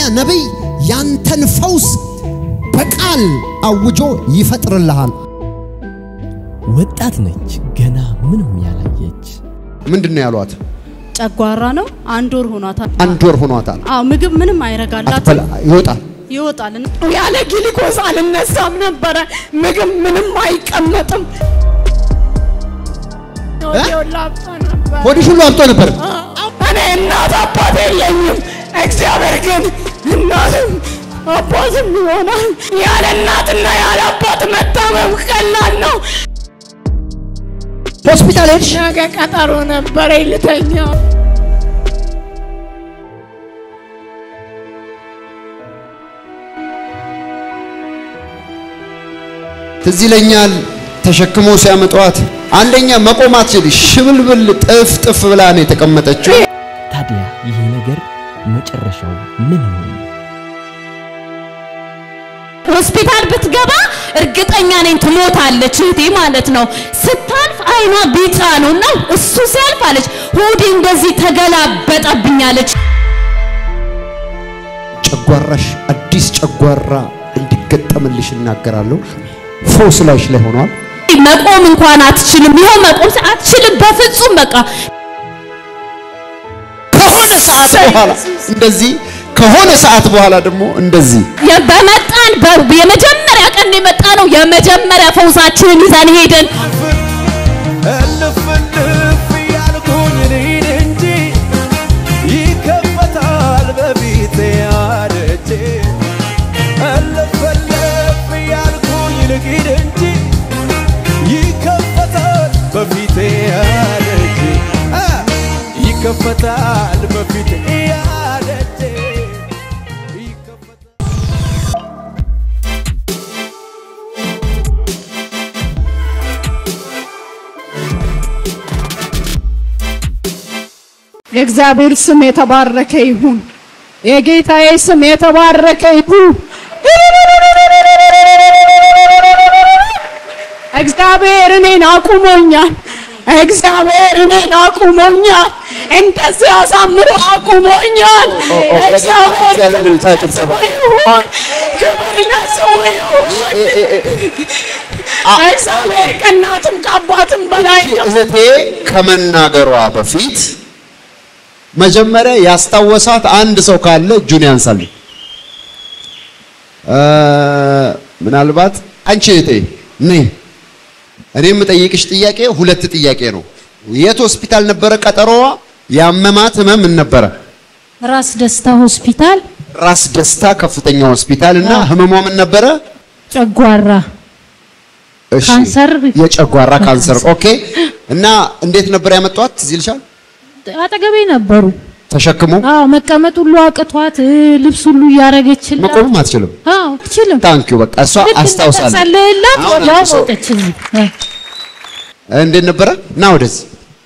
ነቢይ ያንተን ፈውስ በቃል አውጆ ይፈጥርልሃል። ወጣት ነች፣ ገና ምንም ያላየች። ምንድን ነው ያሏት? ጨጓራ ነው። አንድ ወር ሆኗታል። አንድ ወር ሆኗታል። አዎ ምግብ ምንም አይረጋላትም። አትበላ ይወጣል። ይወጣል። ያለ ግሊኮስ አልነሳም ነበረ። ምግብ ምንም አይቀመጥም። ወዲያውላ አብጦ ነበር። ሆድሽ ሁሉ አብጦ ነበር። እኔ እናት አባት የለኝም። እግዚአብሔር ግን እናትም አባትም ይሆናል። ያለ እናትና ያለ አባት መታመም ቀላል ነው። ሆስፒታል ሄድሽ? ነገ ቀጠሮ ነበረ ልተኛ ትዝ ይለኛል ተሸክሞ ሲያመጧት አንደኛ መቆም አትችል፣ ሽብልብል ጥፍ ጥፍ ብላ ነው የተቀመጠችው። ታዲያ ይህ ነገር መጨረሻው ምን ይሆን? ሆስፒታል ብትገባ እርግጠኛ ነኝ ትሞታለች እህቴ ማለት ነው። ስታልፍ አይኗ ቢጫ ነው እና እሱ ሲያልፍ አለች ሆዴ እንደዚህ ተገላበጠብኛለች። ጨጓራሽ አዲስ ጨጓራ እንዲገጠምልሽ እናገራለሁ። ፎስ ላይሽ ላይ ሆኗል። መቆም እንኳን አትችልም። ይኸው መቆም ስ- አትችልም በፍጹም በቃ ከሆነ ሰዓት በኋላ እንደዚህ ከሆነ ሰዓት በኋላ ደግሞ እንደዚህ የ- በመጣን በ- የመጀመሪያ ቀን የመጣ ነው። የመጀመሪያ ፈውሳችንን ይዘን ሄደን እልፍ እልፍ ያልኩኝ ልሂድ እንጂ ይከፈታል በፊቴ አደጄ እልፍ እልፍ ያልኩኝ ልሂድ እንጂ ይከፈታል በፊቴ አደጄ አ፣ ይከፈታል በፊቴ አደጄ ይከፈታል የእግዚአብሔር ስም የተባረከ ይሁን። የጌታዬ ስም የተባረከ ይሁን። እግዚአብሔር እኔን አቁሞኛል። እግዚአብሔር እኔን አቁሞኛል። እንደዚህ አሳምሮ አቁሞኛል። እግዚአብሔር ይሁን። ክብር ለስሙ ይሁን። እግዚአብሔር ከእናትም ከአባትም በላይ ነው። እህቴ ከመናገሯ በፊት መጀመሪያ ያስታወሳት አንድ ሰው ካለ እጁን ያንሳልኝ። እ ምናልባት አንቺ እህቴ ነይ። እኔ የምጠይቅሽ ጥያቄ ሁለት ጥያቄ ነው። የት ሆስፒታል ነበረ ቀጠሮዋ? ያመማት ህመም ምን ነበረ? ራስ ደስታ ሆስፒታል ራስ ደስታ ከፍተኛ ሆስፒታል እና ህመሟ ምን ነበረ? ጨጓራ እሺ፣ ካንሰር። የጨጓራ ካንሰር። ኦኬ። እና እንዴት ነበር ያመጧት? ትዝ ይልሻል? አጠገቤ ነበሩ። ተሸክሞ አዎ መቀመጥ ሁሉ አቅቷት እ፣ ልብስ ሁሉ እያረገችላት መቆምም አትችልም። አዎ አትችልም። ታንኪዩ በቃ እሷ አስታውሳለች። ጸለየላት አሁን ወዲያው አንድ ሰው- ሞተች። እዚህ እ። እንዴት ነበረ? ና ወደዚህ።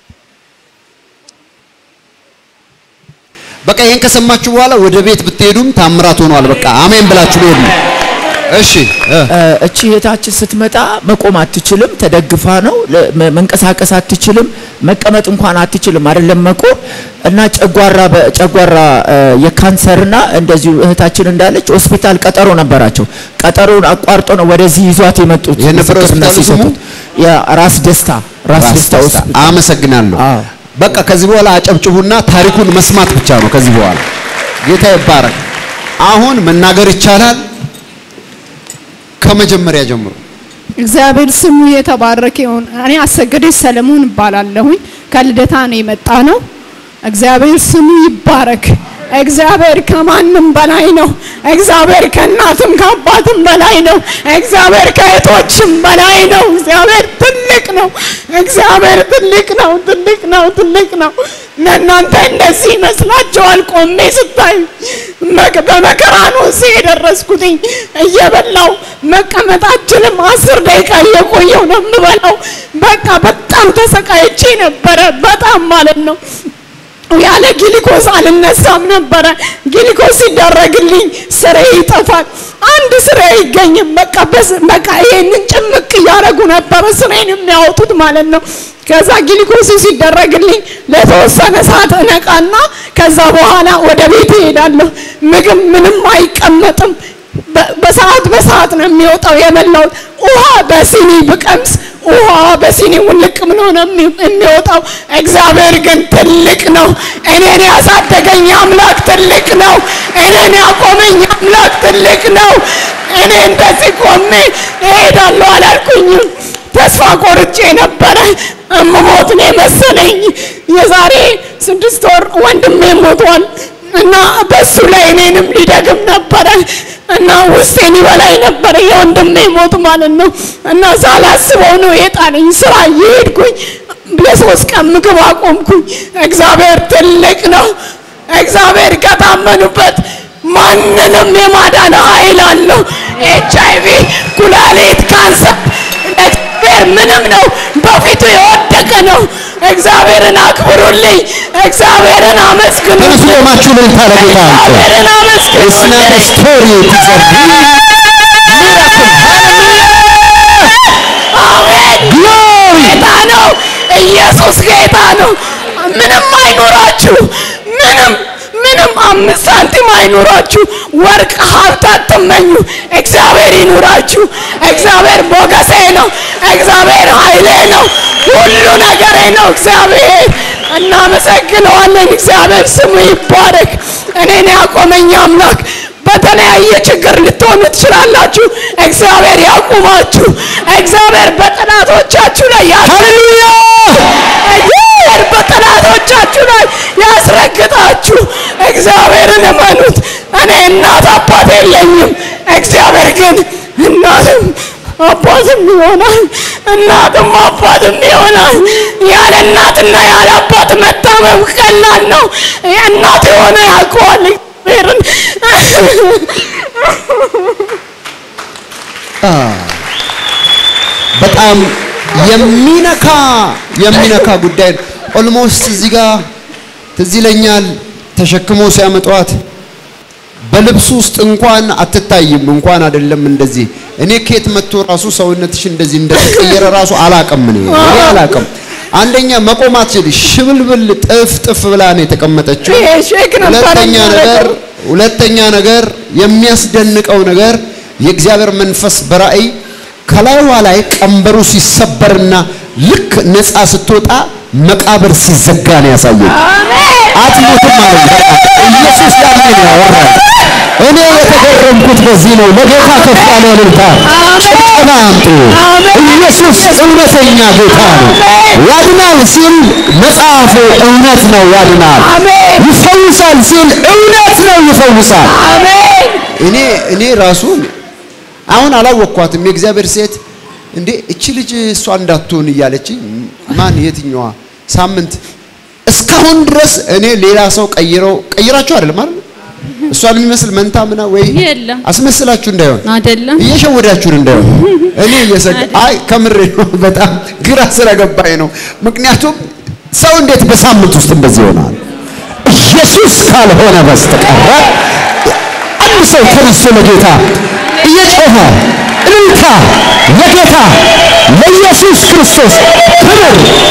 በቃ ይሄን ከሰማችሁ በኋላ ወደ ቤት ብትሄዱም ታምራት ሆኗል። በቃ አሜን ብላችሁ ሄዱ። እሺ እ፣ እቺ እህታችን ስትመጣ መቆም አትችልም፣ ተደግፋ ነው ለ- መ- መንቀሳቀስ አትችልም፣ መቀመጥ እንኳን አትችልም፣ አይደለም መቆም እና ጨጓራ በጨጓራ እ፣ የካንሰርና እንደዚሁ እህታችን እንዳለች ሆስፒታል ቀጠሮ ነበራቸው። ቀጠሮውን አቋርጦ ነው ወደዚህ ይዟት የመጡት። የነበረ ምስክርነት ሆስፒታሉ ስሙ? ሲሰጡት የራስ ደስታ ራስ ራስ ደስታ ደስታ። ሆስፒታል። አመሰግናለሁ። አዎ። በቃ ከዚህ በኋላ አጨብጭቡና ታሪኩን መስማት ብቻ ነው ከዚህ በኋላ። ጌታ ይባረክ። አሁን መናገር ይቻላል። ከመጀመሪያ ጀምሮ እግዚአብሔር ስሙ የተባረከ ይሁን። እኔ አሰገደች ሰለሞን እባላለሁኝ። ከልደታ ነው የመጣ ነው። እግዚአብሔር ስሙ ይባረክ። እግዚአብሔር ከማንም በላይ ነው። እግዚአብሔር ከእናትም ከአባትም በላይ ነው። እግዚአብሔር ከእህቶችም በላይ ነው። እግዚአብሔር ትልቅ ነው። እግዚአብሔር ትልቅ ነው። ትልቅ ነው። ትልቅ ነው። ለእናንተ እንደዚህ ይመስላችኋል? ቆሜ ስታዩ መቅ- በመከራ ነው እዚህ የደረስኩትኝ። እየበላው መቀመጥ አልችልም። አስር ደቂቃ እየቆየው ነው የምበላው። በቃ በጣም ተሰቃይቼ ነበረ። በጣም ማለት ነው። ያለ ግሊኮስ አልነሳም ነበረ። ግሊኮስ ሲደረግልኝ ስሬ ይጠፋል። አንድ ስሬ አይገኝም። በቃ በስ- በቃ ይሄንን ጭምቅ እያደረጉ ነበረ ስሬን የሚያወጡት ማለት ነው። ከዛ ግሊኮስ ሲደረግልኝ ለተወሰነ ሰዓት እነቃና ከዛ በኋላ ወደ ቤት እሄዳለሁ። ምግብ ምንም አይቀመጥም። በ- በሰዓት በሰዓት ነው የሚወጣው የበላሁት። ውሃ በሲኒ ብቀምስ ውሃ በሲኒ ውልቅ ብሎ ነው የሚ- የሚወጣው። እግዚአብሔር ግን ትልቅ ነው። እኔን ያሳደገኝ አምላክ ትልቅ ነው። እኔን ያቆመኝ አምላክ ትልቅ ነው። እኔ እንደዚህ ቆሜ እሄዳለሁ አላልኩኝም። ተስፋ ቆርጬ ነበረ። እምሞት ነው የመሰለኝ። የዛሬ ስድስት ወር ወንድሜ ሞቷል እና በሱ ላይ እኔንም ሊደግም ነበረ እና ውስጤን ይበላኝ ነበረ የወንድሜ ሞት ማለት ነው። እና ሳላስበው ነው የጣለኝ። ስራ እየሄድኩኝ ለሶስት ቀን ምግብ አቆምኩኝ። እግዚአብሔር ትልቅ ነው። እግዚአብሔር ከታመኑበት ማንንም የማዳን ኃይል አለው። ኤች አይ ቪ፣ ኩላሊት፣ ካንሰር እግዚአብሔር ምንም ነው፣ በፊቱ የወደቀ ነው። እግዚአብሔርን አክብሩልኝ፣ እግዚአብሔርን ተነሱ አመስግኑልኝ፣ ቆማችሁ እልልታ ለጌታ አምጡ። እግዚአብሔርን It's not a አመስግኑልኝ። story, it is a miracle. አሜን። ጌታ ነው። ኢየሱስ ጌታ ነው። ምንም አይኖራችሁ፣ ምንም ምንም አምስት ሳንቲም አይኖራችሁ፣ ወርቅ ሀብት አትመኙ። እግዚአብሔር ይኑራችሁ። እግዚአብሔር ሞገሴ ነው። እግዚአብሔር ኃይሌ ነው። ሁሉ ነገሬ ነው። እግዚአብሔር እናመሰግነዋለን። እግዚአብሔር ስሙ ይባረክ። እኔን ያቆመኝ አምላክ በተለያየ ችግር ልትሆኑ ትችላላችሁ። እግዚአብሔር ያቁማችሁ። እግዚአብሔር በጠላቶቻችሁ ላይ ሃሌሉያ! እግዚአብሔር በጠላቶቻችሁ ላይ ያስረግጣችሁ። እግዚአብሔርን እመኑት። እኔ እናት አባት የለኝም። እግዚአብሔር ግን እናትም አባትም ይሆናል፣ እናትም አባትም ይሆናል። ያለ እናትና ያለ አባት መታመም ቀላል ነው። እናት የሆነ ያውቀዋል እግዚአብሔርን በጣም የሚነካ የሚነካ ጉዳይ ነው። ኦልሞስት እዚህ ጋር ትዝ ይለኛል ተሸክሞ ሲያመጧት በልብሱ ውስጥ እንኳን አትታይም። እንኳን አይደለም እንደዚህ እኔ ከየት መጥቶ ራሱ ሰውነትሽ እንደዚህ እንደተቀየረ ራሱ አላቅም። እኔ እኔ አላቅም። አንደኛ መቆም አትችልም። ሽብልብል ጥፍ ጥፍ ብላ ነው የተቀመጠችው። ይሄ ሼክ ነበረ ሁለተኛ ነገር የሚያደርገው። ሁለተኛ ነገር የሚያስደንቀው ነገር የእግዚአብሔር መንፈስ በራእይ ከላይዋ ላይ ቀንበሩ ሲሰበርና ልክ ነፃ ስትወጣ መቃብር ሲዘጋ ነው ያሳየኝ። አትሞትም ማለት በቃ ኢየሱስ ያለ ነው ያወራው። እኔ የተገረምኩት በዚህ ነው። ለጌታ ከፍ ያለ እልልታ ጭብጨባ አምጡ። ኢየሱስ እውነተኛ ጌታ ነው። ያድናል ሲል መጽሐፉ እውነት ነው፣ ያድናል። ይፈውሳል ሲል እውነት ነው፣ ይፈውሳል። እኔ እኔ ራሱ አሁን አላወቅኳትም። የእግዚአብሔር ሴት እንዴ እቺ ልጅ እሷ እንዳትሆን እያለችኝ ማን የትኛዋ ሳምንት እስካሁን ድረስ እኔ ሌላ ሰው ቀይረው ቀይራችሁ አይደለም አይደል? እሷን የሚመስል መንታ ምና ወይ የለም። አስመስላችሁ እንዳይሆን አይደለም እየሸወዳችሁን እንዳይሆን እኔ እየሰጋ አይ ከምሬ ነው። በጣም ግራ ስለገባኝ ነው። ምክንያቱም ሰው እንዴት በሳምንት ውስጥ እንደዚህ ይሆናል? ኢየሱስ ካልሆነ በስተቀር አንድ ሰው ተነስቶ ለጌታ እየጮኸ እልልታ ለጌታ ለኢየሱስ ክርስቶስ ክብር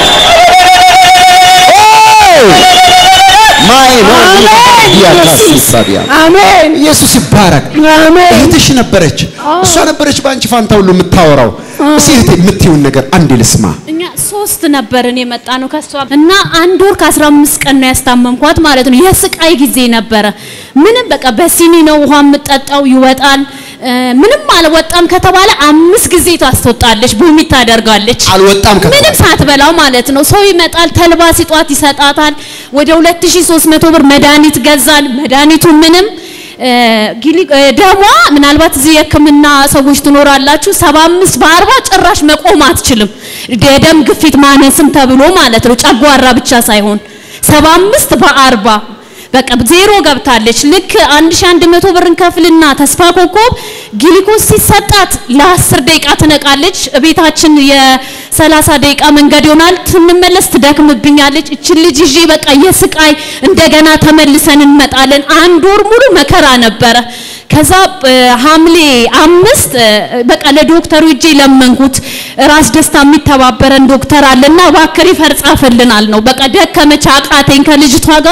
ማይ ነው ያታስሳቢያ አሜን ኢየሱስ ይባረክ። አሜን እህትሽ ነበረች፣ እሷ ነበረች በአንቺ ፋንታ ሁሉ የምታወራው። እስኪ እህቴ የምትይውን ነገር አንዴ ልስማ። እኛ ሶስት ነበርን የመጣ ነው ከሷ እና አንድ ወር ከአስራ አምስት ቀን ነው ያስታመምኳት ማለት ነው። የስቃይ ጊዜ ነበረ። ምንም በቃ በሲኒ ነው ውሃ የምጠጣው ይወጣል። እ፣ ምንም አልወጣም ከተባለ አምስት ጊዜ ታስወጣለች፣ ቡሚት ታደርጋለች። አልወጣም ከተባለ ምንም ሳትበላው ማለት ነው። ሰው ይመጣል፣ ተልባ ሲጧት ይሰጣታል። ወደ 2300 ብር መድኃኒት ገዛል። መድኃኒቱ ምንም እ፣ ጊሊ- እ፣ ደሟ ምናልባት እዚህ የሕክምና ሰዎች ትኖራላችሁ 75 በ40 ጭራሽ መቆም አትችልም። የደም ግፊት ማነስም ተብሎ ማለት ነው። ጨጓራ ብቻ ሳይሆን 75 በ40 በቃ ዜሮ ገብታለች። ልክ 1100 ብር እንከፍልና ተስፋ ኮከብ ግሊኮስ ሲሰጣት ለ10 ደቂቃ ትነቃለች። ቤታችን የ30 ደቂቃ መንገድ ይሆናል። ትንመለስ ትደክምብኛለች። እችን ልጅ ይዤ በቃ የስቃይ እንደገና ተመልሰን እንመጣለን። አንድ ወር ሙሉ መከራ ነበረ። ከዛ እ፣ ሐምሌ አምስት እ፣ በቃ ለዶክተሩ እጄ ለመንኩት። ራስ ደስታ የሚተባበረን ዶክተር አለና እባክህ ሪፈር ጻፍልናል ነው። በቃ ደከመች፣ አቃተኝ ከልጅቷ ጋር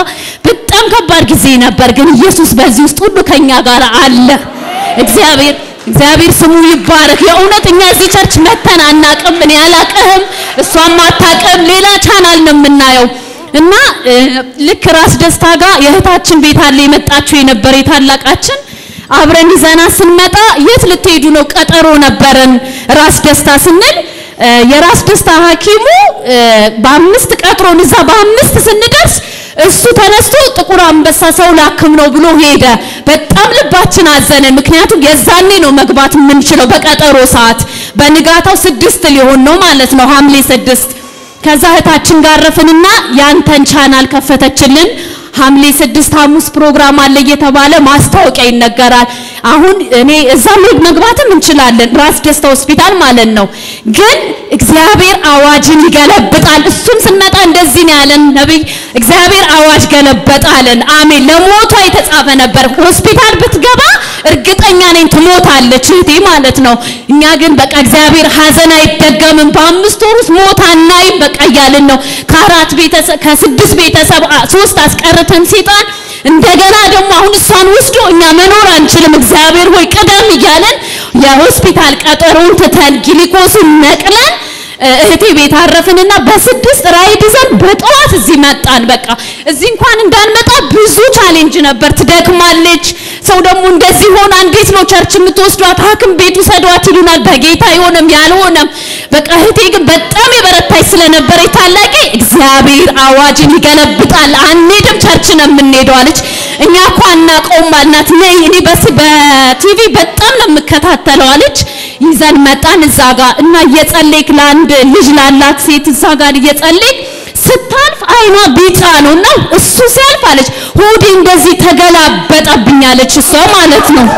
በጣም ከባድ ጊዜ ነበር፣ ግን ኢየሱስ በዚህ ውስጥ ሁሉ ከኛ ጋር አለ። እግዚአብሔር እግዚአብሔር ስሙ ይባረክ። የእውነት እኛ እዚህ ቸርች መተን አናቅም። እኔ አላቅህም፣ እሷም አታቅም። ሌላ ቻናል ነው የምናየው እና እ፣ ልክ ራስ ደስታ ጋር የእህታችን ቤት አለ የመጣችው የነበረ የታላቃችን አብረን ይዘና ስንመጣ የት ልትሄዱ ነው? ቀጠሮ ነበረን ራስ ደስታ ስንል እ፣ የራስ ደስታ ሐኪሙ እ፣ በአምስት ቀጥሮን እዛ በአምስት ስንደርስ እሱ ተነስቶ ጥቁር አንበሳ ሰው ላክም ነው ብሎ ሄደ። በጣም ልባችን አዘንን። ምክንያቱም የዛኔ ነው መግባት የምንችለው በቀጠሮ ሰዓት። በንጋታው ስድስት ሊሆን ነው ማለት ነው ሐምሌ ስድስት ከዛ እህታችን ጋር ረፍንና ያንተን ቻናል ከፈተችልን። ሐምሌ ስድስት ሐሙስ ፕሮግራም አለ እየተባለ ማስታወቂያ ይነገራል። አሁን እኔ እዛ መግባትም እንችላለን፣ ራስ ደስታ ሆስፒታል ማለት ነው። ግን እግዚአብሔር አዋጅን ይገለብጣል። እሱም ስንመጣ እንደዚህ ነው ያለን ነቢይ፣ እግዚአብሔር አዋጅ ገለበጣለን። አሜን። ለሞቷ የተጻፈ ነበር። ሆስፒታል ብትገባ እርግጠኛ ነኝ ትሞታለች እህቴ ማለት ነው። እኛ ግን በቃ እግዚአብሔር ሀዘን አይደገምም፣ በአምስት ወር ውስጥ ሞት አናይም በቃ እያልን ነው። ከአራት ቤተሰብ ከስድስት ቤተሰብ አ- ሶስት አስቀርተን ሴጣን እንደገና ደግሞ አሁን እሷን ወስዶ እኛ መኖር አንችልም፣ እግዚአብሔር ሆይ ቅደም እያለን የሆስፒታል ቀጠሮውን ትተን ግሊኮሱን ነቅለን እ፣ እህቴ ቤት አረፍንና በስድስት ራይድ ይዘን በጠዋት እዚህ መጣን። በቃ እዚህ እንኳን እንዳንመጣ ብዙ ቻሌንጅ ነበር። ትደክማለች። ሰው ደግሞ እንደዚህ ሆና እንዴት ነው ቸርች የምትወስዷት? ሐኪም ቤት ውሰዷት ይሉናል። በጌታ የሆነም ያልሆነም በቃ እህቴ ግን በጣም የበረታች ስለነበረ ታላቄ እግዚአብሔር አዋጅን ይገለብጣል። አንሄድም ቸርች ነው የምንሄደው አለች። እኛ እኮ አናውቀውም አልናት። ነይ እኔ በስ- በቲቪ በጣም ነው የምከታተለው አለች። ይዘን መጣን እዛ ጋር እና እየጸለይክ ለአንድ ልጅ ላላት ሴት እዛ ጋር እየጸለይክ ስታልፍ አይኗ ቢጫ ነው እና እሱ ሲያልፍ አለች ሆዴ እንደዚህ ተገላበጠብኝ አለች እሷ ማለት ነው።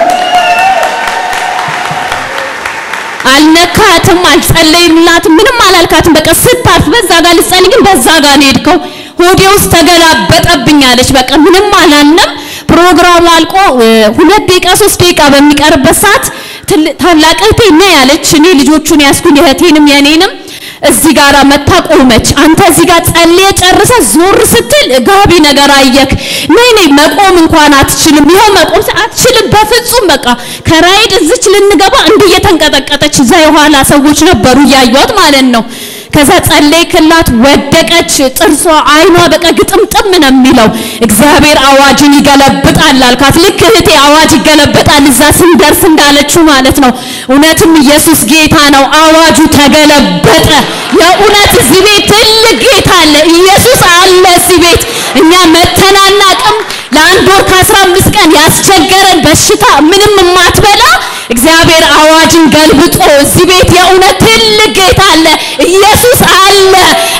አልነካትም፣ አልጸለይላትም፣ ምንም አላልካትም። በቃ ስታልፍ በዛ ጋር ልጸልይ ግን በዛ ጋር ነው የሄድከው። ሆዴ ውስጥ ተገላበጠብኝ አለች። በቃ ምንም አላልንም። ፕሮግራሙ አልቆ እ፣ ሁለት ደቂቃ ሶስት ደቂቃ በሚቀርበት ሰዓት ትል- ታላቅ እህቴ ነይ ያለች። እኔ ልጆቹን ያስኩኝ እህቴንም የኔንም እዚህ ጋር መታ ቆመች። አንተ እዚህ ጋር ጸልየ ጨርሰ ዞር ስትል ጋቢ ነገር አየክ። ነይ ነይ መቆም እንኳን አትችልም። ይኸው መቆም ስ- አትችልም በፍጹም በቃ ከራይድ እዚች ልንገባ እንዲህ እየተንቀጠቀጠች እዛ የኋላ ሰዎች ነበሩ እያዩት ማለት ነው። ከዛ ጸለይክላት፣ ወደቀች። ጥርሷ አይኗ በቃ ግጥምጥም ነው የሚለው። እግዚአብሔር አዋጅን ይገለብጣል አልካት። ልክ እህቴ አዋጅ ይገለብጣል እዛ ስንደርስ እንዳለችው ማለት ነው። እውነትም ኢየሱስ ጌታ ነው። አዋጁ ተገለበጠ። የእውነት እዚህ ቤት ትልቅ ጌታ አለ። ኢየሱስ አለ እዚህ ቤት። እኛ መተናናቅም ለአንድ ወር ከአስራ አምስት ቀን ያስቸገረን በሽታ ምንም የማትበላ እግዚአብሔር አዋጅን ገልብጦ እዚህ ቤት የእውነት ትልቅ ጌታ አለ። ኢየሱስ አለ።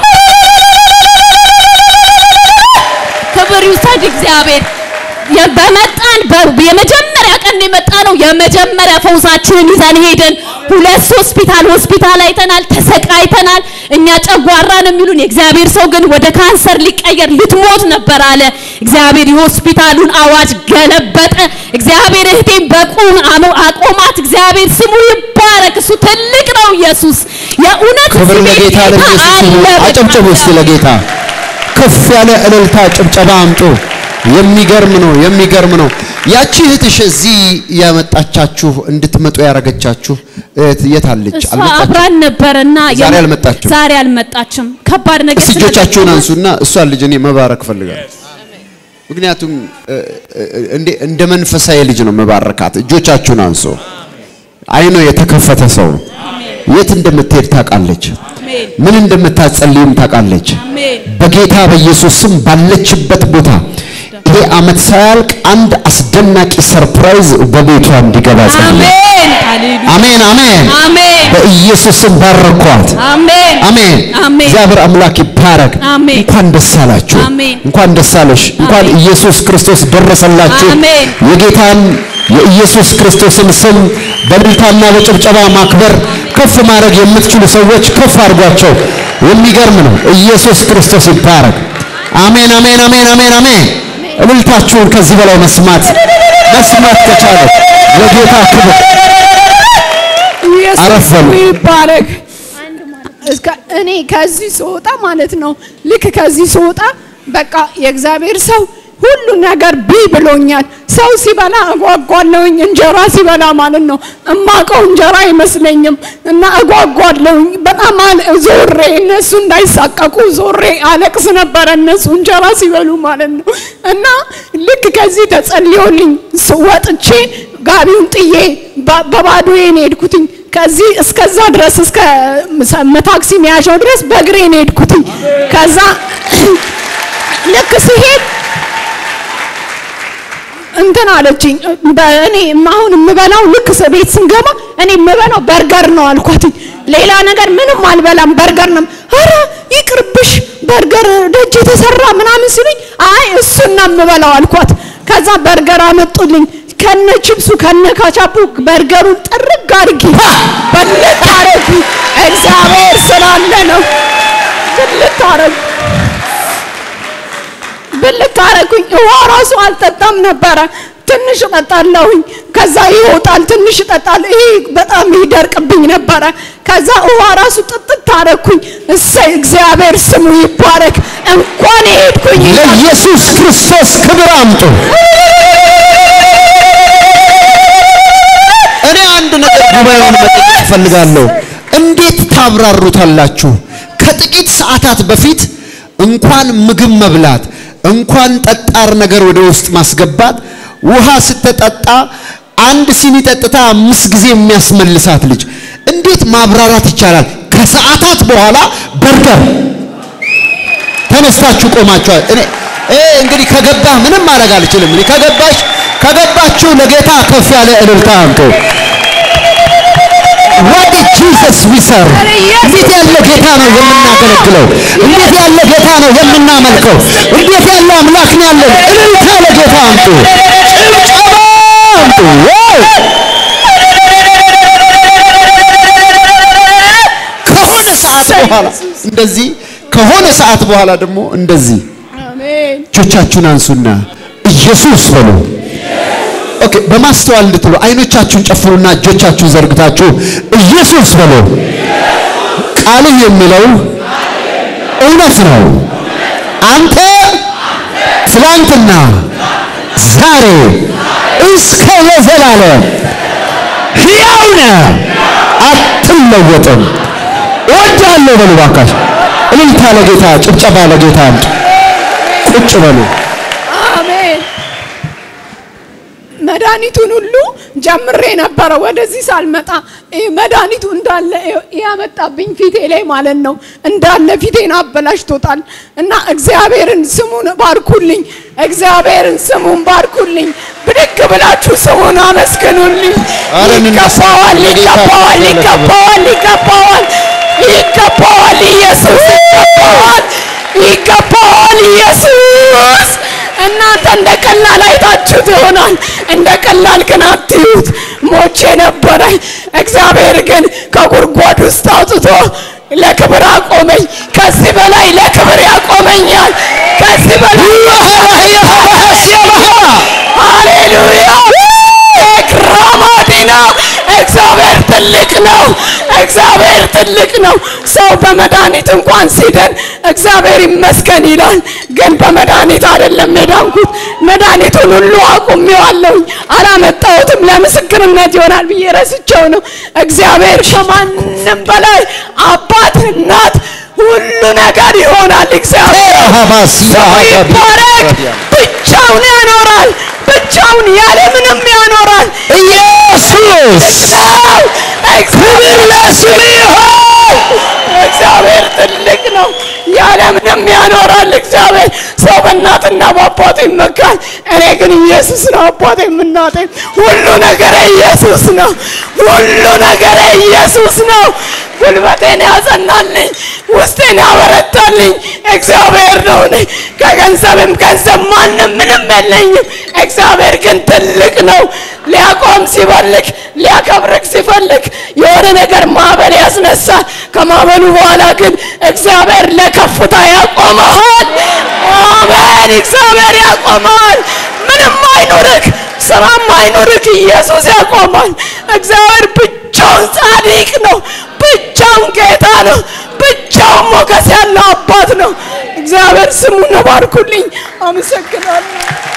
ክብር ይውሰድ እግዚአብሔር። የ- በመጣን በ- የመጀመሪያ ቀን የመጣ ነው። የመጀመሪያ ፈውሳችንን ይዘን ሄደን ሁለት ሆስፒታል ሆስፒታል አይተናል፣ ተሰቃይተናል። እኛ ጨጓራ ነው የሚሉን። የእግዚአብሔር ሰው ግን ወደ ካንሰር ሊቀየር ልትሞት ነበር አለ። እግዚአብሔር የሆስፒታሉን አዋጅ ገለበጠ። እግዚአብሔር እህቴን በቁም አሞ- አቆማት። እግዚአብሔር ስሙ ይባረክ። እሱ ትልቅ ነው። ኢየሱስ የእውነት ክብር እዚህ ቤት ለጌታ ጌታ ለኢየሱስ ይሁን። አለ። አጨብጭቡ እስቲ ለጌታ ከፍ ያለ እልልታ ጭብጨባ አምጡ። የሚገርም ነው፣ የሚገርም ነው። ያቺ እህትሽ እዚህ ያመጣቻችሁ እንድትመጡ ያረገቻችሁ እህት የት አለች? እሷ አልመጣችም? አብራን ነበረና ዛሬ የም- አልመጣችም? ዛሬ አልመጣችም። ከባድ ነገር እስቲ እጆቻችሁን ስለገጠማት አንሱና እሷን ልጅ እኔ መባረክ ፈልጋለሁ። ምክንያቱም እ፣ እ፣ እንደ እንደ መንፈሳዊ ልጅ ነው መባረካት። እጆቻችሁን አንሱ። አይኖ የተከፈተ ሰው ነው። የት እንደምትሄድ ታውቃለች። አሜን ምን እንደምታጸልይም ታውቃለች። አሜን በጌታ በኢየሱስ ስም ባለችበት ቦታ ይሄ ዓመት ሳያልቅ አንድ አስደናቂ ሰርፕራይዝ በቤቷ እንዲገባ ጸልይ። አሜን ሃሌሉያ አሜን አሜን። አሜን በኢየሱስ ስም ባረኳት። አሜን አሜን። አሜን እግዚአብሔር አምላክ ይባረክ። አሜን። እንኳን ደስ አላችሁ። አሜን። እንኳን ደስ አለሽ። እንኳን አሜን። ኢየሱስ ክርስቶስ ደረሰላችሁ። አሜን። የጌታን የኢየሱስ ክርስቶስን ስም በእልልታና በጭብጨባ ማክበር ከፍ ማድረግ የምትችሉ ሰዎች ከፍ አድርጓቸው። የሚገርም ነው። ኢየሱስ ክርስቶስ ይባረክ። አሜን አሜን አሜን አሜን አሜን። እልልታችሁን ከዚህ በላይ መስማት መስማት ከቻለ ለጌታ ክብር ኢየሱስ አረፍ በሉ። ስሙ ይባረክ። እስከ እኔ ከዚህ ስወጣ ማለት ነው ልክ ከዚህ ስወጣ በቃ የእግዚአብሔር ሰው ሁሉ ነገር ቢ ብሎኛል። ሰው ሲበላ እጓጓለሁኝ፣ እንጀራ ሲበላ ማለት ነው። እማቀው እንጀራ አይመስለኝም እና እጓጓለሁኝ በጣም አለ ዞሬ እነሱ እንዳይሳቀቁ ዞሬ አለቅስ ነበረ እነሱ እንጀራ ሲበሉ ማለት ነው። እና ልክ ከዚህ ተጸልዮልኝ ስ- ወጥቼ ጋቢውን ጥዬ በ- በባዶዬ ነው የሄድኩትኝ። ከዚህ እስከዛ ድረስ እስከ መ- ታክሲ መያዣው ድረስ በእግሬ ነው የሄድኩትኝ። ከዛ ልክ ሲሄድ እንትን አለችኝ። በእኔ አሁን የምበላው ልክ ስ- ቤት ስንገባ እኔ የምበላው በርገር ነው አልኳትኝ። ሌላ ነገር ምንም አልበላም፣ በርገር ነው። ኧረ ይቅርብሽ፣ በርገር ደጅ የተሰራ ምናምን ሲሉኝ አይ እሱን ነው የምበላው አልኳት። ከዛ በርገር አመጡልኝ ከነ ቺፕሱ ከነ ካቻፑ በርገሩን ጥርግ አድርጊ በልት አረጊ። እግዚአብሔር ስላለ ነው ብልት አረጊ ብልት አረኩኝ። ውሃ ራሱ አልጠጣም ነበረ። ትንሽ እጠጣለሁኝ፣ ከዛ ይወጣል። ትንሽ እጠጣለሁ፣ ይሄ በጣም ይደርቅብኝ ነበረ። ከዛ ውሃ ራሱ ጥጥት አረኩኝ። እሰይ እግዚአብሔር ስሙ ይባረክ። እንኳን ሄድኩኝ ለኢየሱስ ክርስቶስ ክብር አምጡ። እኔ አንድ ነገር ጉባኤውን መጠየቅ እፈልጋለሁ። እንዴት ታብራሩታላችሁ? ከጥቂት ሰዓታት በፊት እንኳን ምግብ መብላት እንኳን ጠጣር ነገር ወደ ውስጥ ማስገባት ውሃ ስትጠጣ አንድ ሲኒ ጠጥታ አምስት ጊዜ የሚያስመልሳት ልጅ እንዴት ማብራራት ይቻላል? ከሰዓታት በኋላ በርገር ተነስታችሁ ቆማችኋል። እኔ እኔ እንግዲህ ከገባህ ምንም ማድረግ አልችልም። እኔ ከገባሽ ከገባችሁ ለጌታ ከፍ ያለ እልልታ አምጡ። what is Jesus we serve እንዴት ያለ ጌታ ነው የምናገለግለው? እንዴት ያለ ጌታ ነው የምናመልከው? እንዴት ያለ አምላክ ነው ያለን? እልልታ ለጌታ አምጡ፣ ጭብጨባ አምጡ። ዋው! ከሆነ ሰዓት በኋላ እንደዚህ ከሆነ ሰዓት በኋላ ደግሞ እንደዚህ አሜን እጆቻችሁን አንሱና ኢየሱስ በሉ። ኦኬ፣ በማስተዋል እንድትሉ አይኖቻችሁን ጨፍኑና እጆቻችሁን ዘርግታችሁ ኢየሱስ በሉ። ቃልህ የሚለው እውነት ነው። አንተ ትላንትና፣ ዛሬ እስከ ለዘላለም ሕያው ነህ፣ አትለወጥም። እወዳለሁ በሉ ባካሽ። እልልታ ለጌታ፣ ጭብጨባ ለጌታ አምጡ። ቁጭ በሉ። አሜን። መድኃኒቱን ሁሉ ጀምሬ ነበረ ወደዚህ ሳልመጣ ይህ መድኃኒቱ እንዳለ ያመጣብኝ ፊቴ ላይ ማለት ነው። እንዳለ ፊቴን አበላሽቶታል እና እግዚአብሔርን ስሙን ባርኩልኝ። እግዚአብሔርን ስሙን ባርኩልኝ። ብድግ ብላችሁ ስሙን አመስግኑልኝ። አረ እንነሳ። ይገባዋል፣ ይገባዋል፣ ይገባዋል፣ ይገባዋል፣ ይገባዋል። ኢየሱስ ይገባዋል፣ ይገባዋል ኢየሱስ እናንተ እንደ ቀላል አይታችሁት ይሆናል። እንደ ቀላል ግን አትዩት። ሞቼ ነበረ። እግዚአብሔር ግን ከጉድጓድ ውስጥ አውጥቶ ለክብር አቆመኝ። ከዚህ በላይ ለክብር ያቆመኛል። ከዚህ በላይ ሃሌሉያ ክራማዲና እግዚአብሔር ትልቅ ነው። እግዚአብሔር ትልቅ ነው። ሰው በመድኃኒት እንኳን ሲድን እግዚአብሔር ይመስገን ይላል። ግን በመድኃኒት አይደለም የዳንኩት። መድኃኒቱን ሁሉ አቁሜዋለሁኝ፣ አላመጣሁትም። ለምስክርነት ይሆናል ብዬ ረስቼው ነው። እግዚአብሔር ከማንም በላይ አባት፣ እናት፣ ሁሉ ነገር ይሆናል። እግዚአብሔር ስሙ ይባረክ። ብቻውን ያኖራል። ብቻውን ያለ ምንም ያኖራል። ኢየሱስ ነው። እግዚአብሔር ለስሙ ይሁን። እግዚአብሔር ትልቅ ነው። ያለምንም ያኖራል። እግዚአብሔር ሰው በእናትና በአባቱ ይመካል። እኔ ግን ኢየሱስ ነው አባቴም እናቴም። ሁሉ ነገር ኢየሱስ ነው። ሁሉ ነገር ኢየሱስ ነው። ጉልበቴን ያጸናልኝ፣ ውስጤን ያበረታልኝ እግዚአብሔር ነው። እኔ ከገንዘብም ገንዘብ ማንም ምንም የለኝም። እግዚአብሔር ግን ትልቅ ነው። ሊያቆም ሲፈልግ ሊያከብርክ ሲፈልግ የሆነ ነገር ማዕበል ያስነሳል። ከማዕበሉ በኋላ ግን እግዚአብሔር ለከፍታ ያቆመሃል። አሜን። እግዚአብሔር ያቆመሃል። ምንም አይኑርክ፣ ስራም አይኑርክ፣ ኢየሱስ ያቆማል። እግዚአብሔር ብቻውን ጻድቅ ነው። ብቻውን ጌታ ነው። ብቻውን ሞገስ ያለው አባት ነው። እግዚአብሔር ስሙን ነው ባርኩልኝ። አመሰግናለሁ።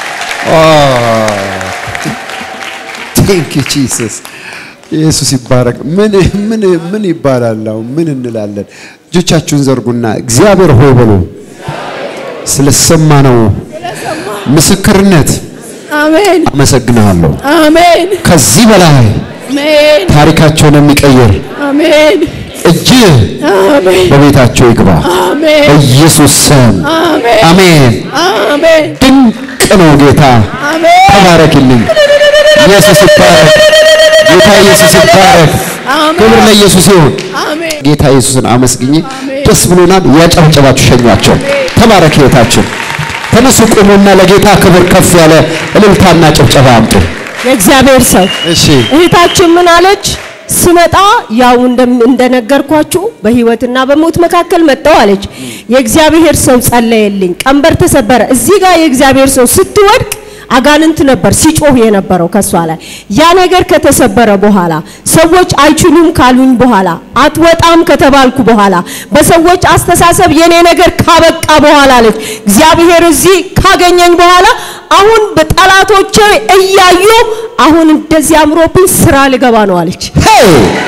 ቴንክ ዩ ጂሰስ። ኢየሱስ ይባረክ። ምን ምን ምን ይባላል? አሁን ምን እንላለን? እጆቻችሁን ዘርጉና እግዚአብሔር ሆይ በሉ። ስለሰማነው ምስክርነት አሜን አመሰግናለሁ። አሜን ከዚህ በላይ አሜን ታሪካቸውን የሚቀይር አሜን እጅ አሜን በቤታቸው ይግባ አሜን በኢየሱስ ስም አሜን አሜን። አሜን ድንቅ ነው ጌታ። አሜን ተባረክልኝ። ኢየሱስ ይባረክ። ጌታ ኢየሱስ ይባረክ። ክብር ለኢየሱስ ይሁን። አሜን ጌታ ኢየሱስን አመስግኝ። ደስ ብሎናል። ያጨብጨባችሁ ሸኟቸው። ተባረክ ህይወታችን። ተነሱ ቁሙና ለጌታ ክብር ከፍ ያለ እልልታና ጭብጨባ አምጡ። የእግዚአብሔር ሰው እሺ እህታችን ምን አለች? ስመጣ ያው እንደም- እንደነገርኳችሁ በህይወትና በሞት መካከል መጣው አለች። የእግዚአብሔር ሰው ጸለየልኝ፣ ቀንበር ተሰበረ። እዚህ ጋር የእግዚአብሔር ሰው ስትወድቅ አጋንንት ነበር ሲጮህ የነበረው ከሷ ላይ። ያ ነገር ከተሰበረ በኋላ ሰዎች አይችሉም ካሉኝ በኋላ አትወጣም ከተባልኩ በኋላ በሰዎች አስተሳሰብ የኔ ነገር ካበቃ በኋላ አለች እግዚአብሔር እዚህ ካገኘኝ በኋላ አሁን በጠላቶቼ እያዩ አሁን እንደዚህ አምሮብኝ ስራ ልገባ ነው አለች። ሄይ!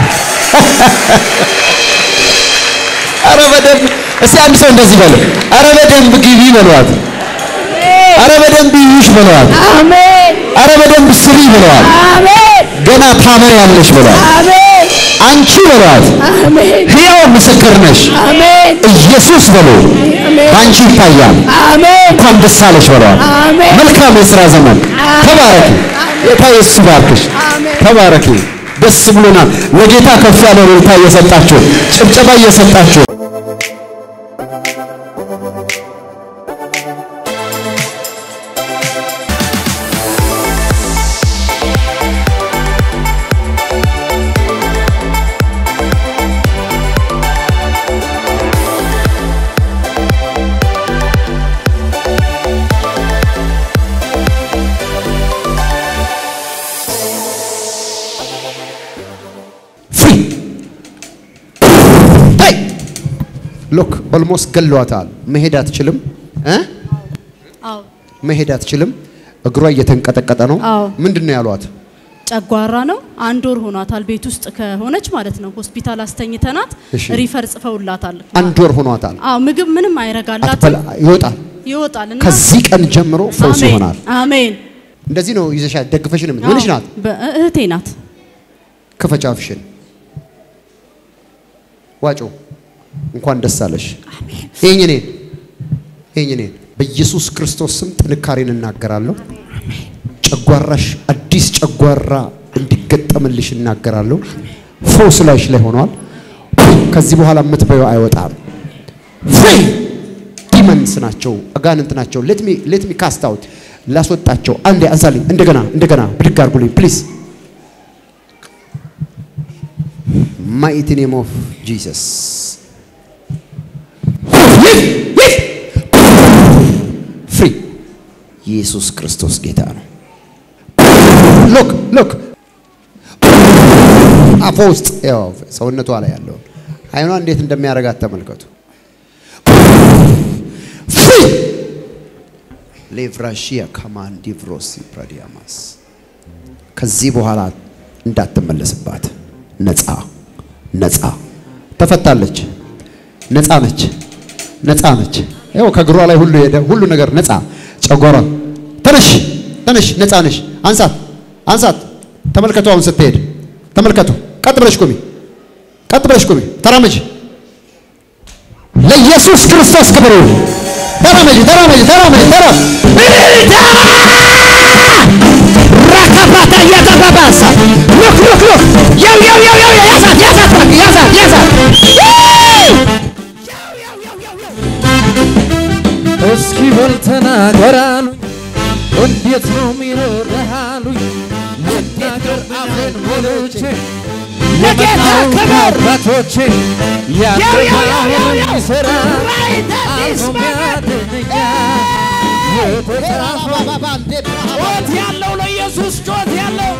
አረ በደንብ እስቲ አንድ ሰው እንደዚህ በለው። አረ በደንብ ግቢ በለዋት። አረ በደንብ ይዩሽ በለዋት። አሜን አረ በደንብ ስሪ በለዋት። አሜን ገና ታበሪያለሽ በለዋት። አሜን አንቺ በለዋት። አሜን ሕያው ምስክር ነሽ። አሜን ኢየሱስ በሉ በአንቺ ይታያል። አሜን እንኳን ደስ አለሽ በለዋት። አሜን መልካም የሥራ ዘመን። ተባረኪ። ጌታ ኢየሱስ ይባርክሽ። ተባረኪ። ደስ ብሎናል። ለጌታ ከፍ ያለ እልልታ እየሰጣችሁ ጭብጨባ እየሰጣችሁ ፍሪ ታይ ሎክ ኦልሞስት ገለዋታል። መሄድ አትችልም እ አዎ መሄድ አትችልም። እግሯ እየተንቀጠቀጠ ነው። አዎ። ምንድን ነው ያሏት? ጨጓራ ነው። አንድ ወር ሆኗታል ቤት ውስጥ ከሆነች ማለት ነው። ሆስፒታል አስተኝተናት እሺ። ሪፈር ጽፈውላታል። አንድ ወር ሆኗታል። አዎ ምግብ ምንም አይረጋላት አትበላ ይወጣል። ይወጣል እና ከዚህ ቀን ጀምሮ ፈውስ አሜን ይሆናል። አሜን። እንደዚህ ነው ይዘሻት ደግፈሽን ምን ምንሽ ናት? በ- እህቴ ናት። ክፈች አፍሽን። ዋጮ እንኳን ደስ አለሽ። ይሄኝ እኔን ይሄኝ እኔን በኢየሱስ ክርስቶስ ስም ጥንካሬን እናገራለሁ። ጨጓራሽ አዲስ ጨጓራ እንዲገጠምልሽ እናገራለሁ። ፈውስ ላይሽ ላይ ሆኗል። ከዚህ በኋላ የምትበየው አይወጣም። ፍሪ ዲመንስ ናቸው፣ አጋንንት ናቸው። ሌት ሚ ሌት ሚ ካስት አውት ላስወጣቸው። አንዴ አንሳልኝ። እንደገና እንደገና ብድግ አድርጉልኝ ፕሊዝ ማይቲ ኔም ኦፍ ጂሰስ ፍሪ ኢየሱስ ክርስቶስ ጌታ ነው። ሎክ ሎክ አፏ ውስጥ ያው ሰውነቷ ላይ ያለውን አይኗ እንዴት እንደሚያደርጋት ተመልከቱ። ፍሪ ሌቭራሺያ ካማንዲ ቭሮሲ ፕራዲያማስ ከዚህ በኋላ እንዳትመለስባት ነፃ ነፃ ተፈታለች። ነፃ ነች። ነፃ ነች። ይኸው ከእግሯ ላይ ሁሉ ሄደ። ሁሉ ነገር ነፃ። ጨጓራ ተነሽ፣ ተነሽ፣ ነፃ ነሽ። አንሳት፣ አንሳት። ተመልከቱ። አሁን ስትሄድ ተመልከቱ። ቀጥ ብለሽ ቁሚ፣ ቀጥ ብለሽ ቁሚ። ተራመጂ። ለኢየሱስ ክርስቶስ ክብር ይሁን። ተራመጂ፣ ተራመጂ፣ ተራመጂ፣ ተራ ራካባታ እያተባባሳ ሉክ ሉክ ሉክ ያው ያው ያው ያው ያዛት ያዛት እባክህ ያዛት ያዛት እስኪ በል ተናገር አሉኝ፣ እንዴት ነው የሚኖርህ አሉኝ። ልናገር አፌን ሞልቼ ለጌታ ክብር አባቶቼ ያገባውን ይሠራ አልፎም ያድነኛል። የተጻፈው ጩኸት ያለው ለኢየሱስ ጩኸት ያለው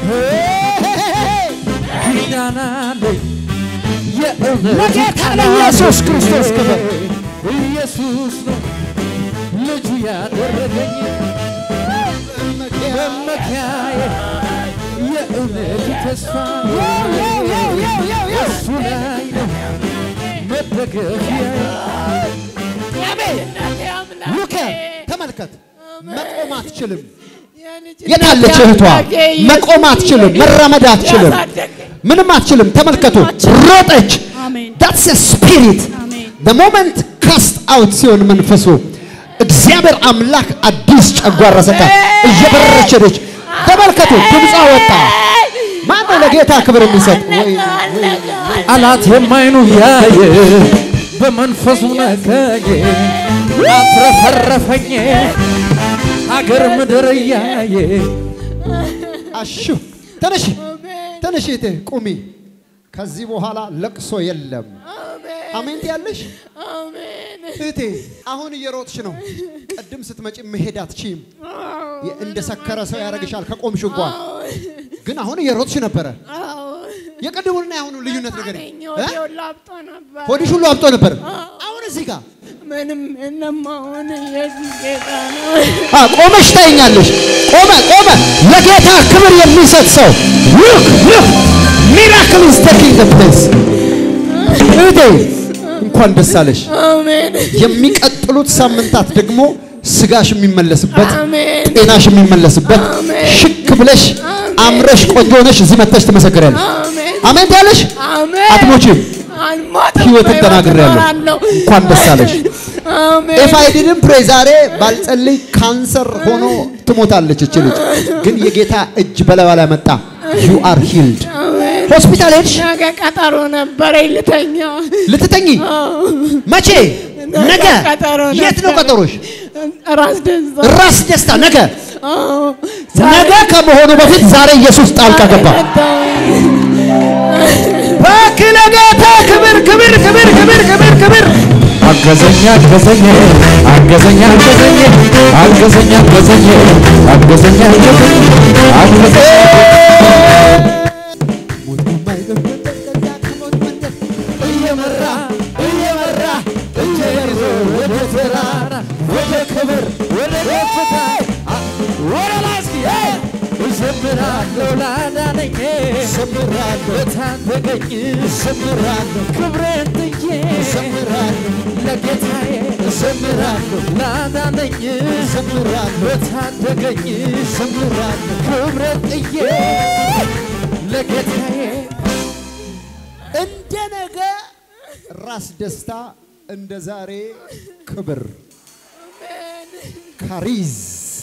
ኪዳን አለኝ የእውነት ለጌታ ቃል ለኢየሱስ አለኝ። ክርስቶስ ክብር ኢየሱስ ነው ልጁ ያደረገኝ መመኪያዬ የእውነት ተስፋ እሱ ላይ ነው መደገፊያዬ ሉክ ተመልከት፣ መቆም አትችልም። የታለች እህቷ? መቆም አትችልም፣ መራመድ አትችልም፣ ምንም አትችልም። ተመልከቱ፣ ሮጠች። አሜን ዳትስ ስፒሪት አሜን the moment cast out ሲሆን መንፈሱ እግዚአብሔር አምላክ አዲስ ጨጓራ ሰጣ። እየበረረች ሄደች። ተመልከቱ፣ ድምጿ ወጣ። ማን ነው ለጌታ ክብር የሚሰጥ? ወይ ጠላት የማይኑ ያየ በመንፈሱ ነከኝ አትረፈረፈኝ ሀገር ምድር እያየ አሹ ተነሺ፣ ተነሺ፣ እህቴ ቁሚ። ከዚህ በኋላ ለቅሶ የለም። አሜን ትያለሽ እህቴ። አሁን እየሮጥሽ ነው። ቅድም ስትመጪ መሄድ አትችይም። እንደ ሰከረ ሰው ያደርግሻል ከቆምሽ እንኳን። ግን አሁን እየሮጥሽ ነበረ። የቅድሙንና የአሁኑ ልዩነት ነገር ሆዲሽ ሁሉ አብጦ ነበር። አሁን እዚህ ጋር ምንም እነማሆን ኢየሱስ ጌታ ነው። አ ቆመሽ ታይኛለሽ። ቆመ ቆመ። ለጌታ ክብር የሚሰጥ ሰው ሉክ ሉክ ሚራክል ኢዝ ቴኪንግ ዘ ፕሌስ። እህቴ እንኳን ደስ አለሽ። አሜን የሚቀጥሉት ሳምንታት ደግሞ ስጋሽ የሚመለስበት አሜን ጤናሽ የሚመለስበት ሽክ ብለሽ አምረሽ ቆንጆ ሆነሽ እዚህ መጥተሽ ትመሰክሪያለሽ። አሜን አሜን ትያለሽ። አሜን አትሞቺም። አልሞትም፣ ህይወትን በሕይወት ተናግሬያለሁ። እኖራለሁ። እንኳን ደስ አለሽ። አሜን ኢፍ አይ ዲድንት ፕሬ ዛሬ ባልጸልይ ካንሰር ሆኖ ትሞታለች እች ልጅ። ግን የጌታ እጅ በላዋ ላይ መጣ። ዩ አር ሂልድ። ሆስፒታል ሄድሽ ነገ ቀጠሮ ነበረኝ ልተኛ። ልትተኝ? መቼ? ነገ። ቀጠሮ የት ነው ነበረኝ። ቀጠሮሽ? ራስ ደስታ ራስ ደስታ ነገ። አዎ። ነገ ከመሆኑ በፊት ዛሬ ኢየሱስ ጣልቃ ገባ። እባክህ ለጌታ ክብር ክብር ክብር ክብር ክብር ክብር አገዘኝ አገዘኝ አገዘኝ አገዘኝ አገዘኝ አገዘኝ አገዘኝ አገዘኝ አገዘኝ እየመራ እየመራ እጄን ይዞ ወደ ተራራ ወደ ክብር ወደ ከፍታ አ- ወደ ላይ እስኪ ሄይ! እዘምራለሁ ላዳነኝ እዘምራለሁ ለታደገኝ እዘምራለሁ ክብሬን ጥዬ እዘምራለሁ ለጌታዬ እዘምራለሁ ላዳነኝ እዘምራለሁ ለታደገኝ እዘምራለሁ ክብሬን ጥዬ ለጌታዬ እንደ ነገ ራስ ደስታ እንደ ዛሬ ክብር ካሪዝ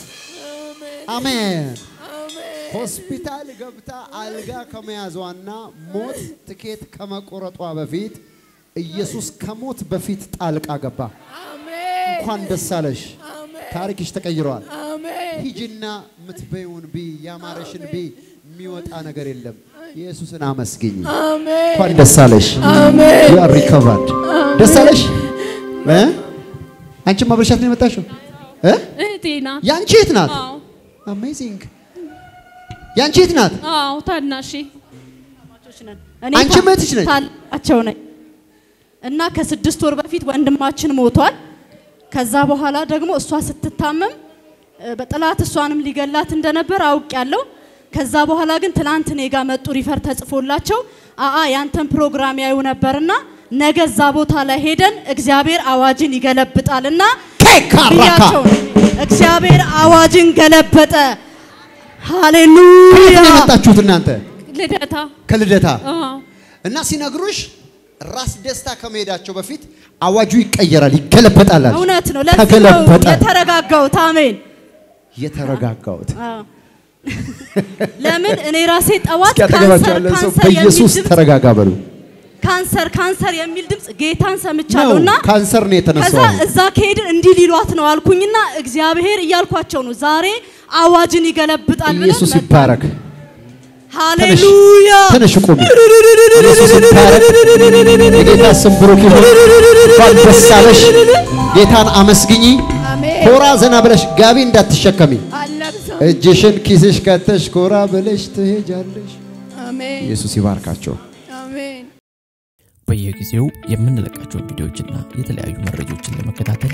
አሜን። ሆስፒታል ገብታ አልጋ ከመያዟና ሞት ትኬት ከመቆረጧ በፊት ኢየሱስ ከሞት በፊት ጣልቃ ገባ። እንኳን ደስ አለሽ። ታሪክሽ ተቀይሯል። ሂጂና ምትበይውን ቢ ያማረሽን ቢ የሚወጣ ነገር የለም። ኢየሱስን አመስግኝ። እንኳን ደስ አለሽ። ዩ አር ሪከቨርድ። ደስ አለሽ። እ? አንቺም ማብረሻት ነው የመጣሽው እ? እህቴ ናት። ያንቺ የት ናት? አዎ አሜዚንግ። ያንቺ የት ናት? አዎ ታናሼ እኔ አንቺም እህትሽ ነች? ታላቸው ነኝ እና ከስድስት ወር በፊት ወንድማችን ሞቷል። ከዛ በኋላ ደግሞ እሷ ስትታመም እ፣ በጠላት እሷንም ሊገላት እንደነበር አውቄያለሁ። ከዛ በኋላ ግን ትላንት እኔ ጋር መጡ ሪፈር ተጽፎላቸው አአ ያንተን ፕሮግራም ያዩ ነበርና ነገ እዛ ቦታ ላይ ሄደን እግዚአብሔር አዋጅን ይገለብጣልና ኬካራካ ብያቸው ነው። እግዚአብሔር አዋጅን ገለበጠ። ከየት ሃሌሉያ ነው የመጣችሁት እናንተ? ልደታ ከልደታ አዎ እና ሲነግሩሽ ራስ ደስታ ከመሄዳቸው በፊት አዋጁ ይቀየራል፣ ይገለበጣል። አለሽ። እውነት ነው። ለዚህ ነው ተገለበጠ። የተረጋጋሁት። አሜን። የተረጋጋሁት አዎ። ለምን እኔ ራሴ ጠዋት እስኪ አጠገባቸው ካንሰር ያለን ሰው ካንሰር የሚል በኢየሱስ ድምፅ ተረጋጋ በሉ። ካንሰር ካንሰር የሚል ድምፅ ጌታን ሰምቻለሁ ነው እና ካንሰር ነው ከዛ የተነሳው። አሁን። እዛ ከሄድን እንዲህ ሊሏት ነው አልኩኝና እግዚአብሔር እያልኳቸው ነው ዛሬ አዋጅን ይገለብጣል ብለን ኢየሱስ መጣን። ይባረክ። ተነሽ ሃሌሉያ ተነሽ ቁሚ። ኢየሱስ ይባረክ። የጌታ ስም ብሩክ ይሁን። እንኳን ደስ አለሽ። ጌታን አመስግኚ። አሜን ኮራ ዘና ብለሽ ጋቢ እንዳትሸከሚ። አለብሰው እጅሽን ኪስሽ ከተሽ ኮራ ብለሽ ትሄጃለሽ። አሜን ኢየሱስ ይባርካቸው። አሜን በየጊዜው የምንለቃቸውን ቪዲዮዎችና የተለያዩ መረጃዎችን ለመከታተል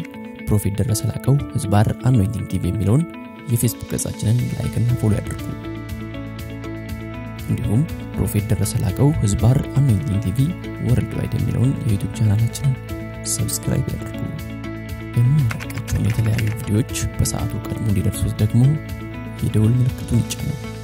ፕሮፌት ደረሰ ላቀው ህዝባር አኖይንቲንግ ቲቪ የሚለውን የፌስቡክ ገጻችንን ላይክና ፎሎ ያድርጉ። እንዲሁም ፕሮፌት ደረሰ ላቀው ህዝባር አኖይንቲንግ ቲቪ ወርልድ ዋይድ የሚለውን የዩቱብ ቻናላችንን ሰብስክራይብ ያድርጉ። የምንለቃቸውን የተለያዩ ቪዲዮዎች በሰዓቱ ቀድሞ እንዲደርሱት ደግሞ የደውል ምልክቱን ይጫኑ።